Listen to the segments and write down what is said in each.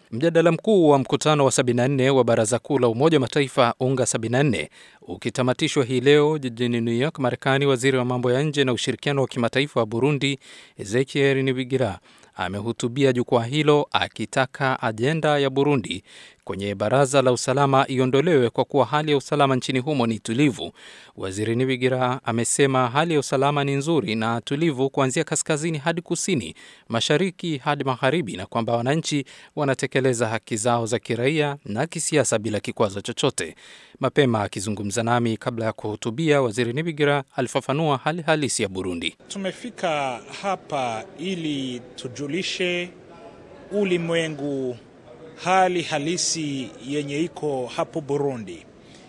Mjadala mkuu wa mkutano wa 74 wa Baraza Kuu la Umoja wa Mataifa UNGA 74 ukitamatishwa hii leo jijini New York, Marekani, waziri wa mambo ya nje na ushirikiano wa kimataifa wa Burundi Ezekiel Nibigira amehutubia jukwaa hilo akitaka ajenda ya Burundi kwenye Baraza la Usalama iondolewe kwa kuwa hali ya usalama nchini humo ni tulivu. Waziri Nibigira amesema hali ya usalama ni nzuri na tulivu kuanzia kaskazini hadi kusini, mashariki hadi magharibi, na kwamba wananchi wanatekeleza haki zao za kiraia na kisiasa bila kikwazo chochote. Mapema akizungumza nami kabla ya kuhutubia, waziri Nibigira alifafanua hali halisi ya Burundi. Tumefika hapa ili tujulishe ulimwengu hali halisi yenye iko hapo Burundi.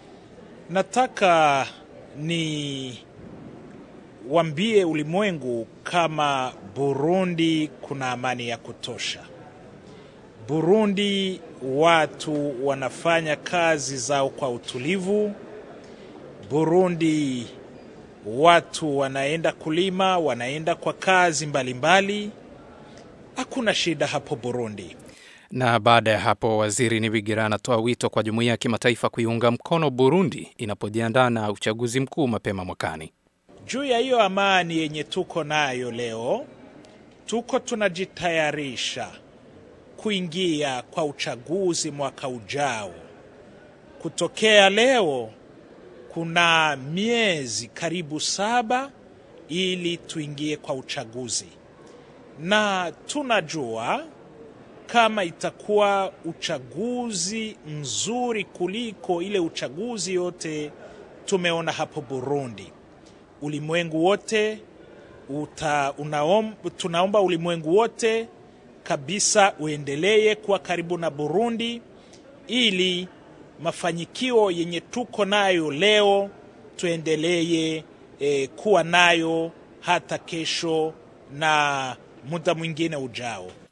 Nataka ni wambie ulimwengu kama Burundi kuna amani ya kutosha. Burundi watu wanafanya kazi zao kwa utulivu. Burundi watu wanaenda kulima, wanaenda kwa kazi mbalimbali. Hakuna shida hapo Burundi. Na baada ya hapo, waziri Nibigira anatoa wito kwa jumuiya ya kimataifa kuiunga mkono Burundi inapojiandaa na uchaguzi mkuu mapema mwakani. Juu ya hiyo amani yenye tuko nayo leo, tuko tunajitayarisha kuingia kwa uchaguzi mwaka ujao. Kutokea leo kuna miezi karibu saba ili tuingie kwa uchaguzi, na tunajua kama itakuwa uchaguzi mzuri kuliko ile uchaguzi yote tumeona hapo Burundi. Ulimwengu wote uta, unaom, tunaomba ulimwengu wote kabisa uendelee kuwa karibu na Burundi ili mafanikio yenye tuko nayo leo tuendelee eh, kuwa nayo hata kesho na muda mwingine ujao.